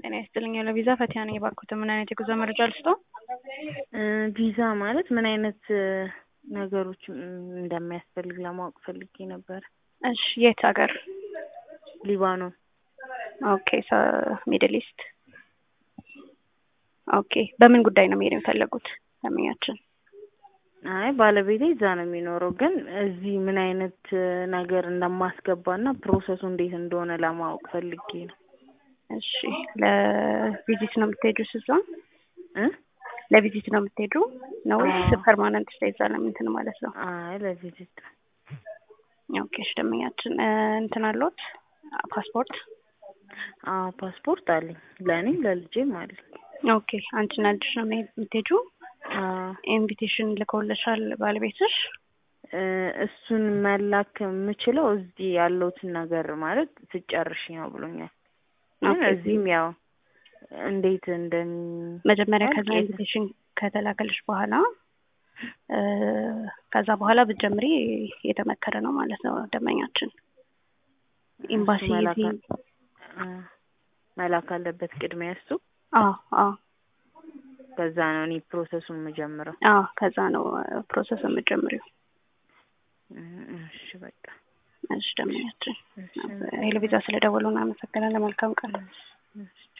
ጤና ይስጥልኝ ለቪዛ ፈቲያ ነኝ። የባርኮት ምን አይነት የጉዞ መረጃ ልስጦ? ቪዛ ማለት ምን አይነት ነገሮች እንደሚያስፈልግ ለማወቅ ፈልጌ ነበር። እሺ የት ሀገር? ሊባኖን። ኦኬ ሚድል ኢስት። ኦኬ በምን ጉዳይ ነው መሄድ የፈለጉት ደንበኛችን? አይ ባለቤቴ እዛ ነው የሚኖረው፣ ግን እዚህ ምን አይነት ነገር እንደማስገባና ፕሮሰሱ እንዴት እንደሆነ ለማወቅ ፈልጌ ነው። እሺ ለቪዚት ነው የምትሄዱ እዛ? እ ለቪዚት ነው የምትሄዱ ነው ወይስ ፐርማነንት ስቴይ እዛ ለምንትን ማለት ነው? አይ ለቪዚት ነው። ኦኬ እሺ ደንበኛችን እንትን አለዎት ፓስፖርት? አዎ ፓስፖርት አለኝ ለእኔም ለልጄም አለኝ። ኦኬ አንቺና ልጅሽ ነው የምትሄዱ? አዎ ኢንቪቴሽን ልከውልሻል ባለቤትሽ? እሱን መላክ የምችለው እዚህ ያለውትን ነገር ማለት ስጨርሽ ነው ብሎኛል። ግን እዚህም ያው እንዴት እንደሚ መጀመሪያ ከዛ ኢንቪቴሽን ከተላከልሽ በኋላ ከዛ በኋላ ብትጀምሪ የተመከረ ነው ማለት ነው ደንበኛችን። ኤምባሲ መላክ አለበት ቅድሚያ እሱ። አዎ አዎ ከዛ ነው እኔ ፕሮሰሱን የምጀምረው። አዎ ከዛ ነው ፕሮሰስ የምጀምሪው። እሺ በቃ እሺ ደንበኛችን ሄሎ ቪዛ ስለደወሉ እናመሰግናለን። መልካም ቀን።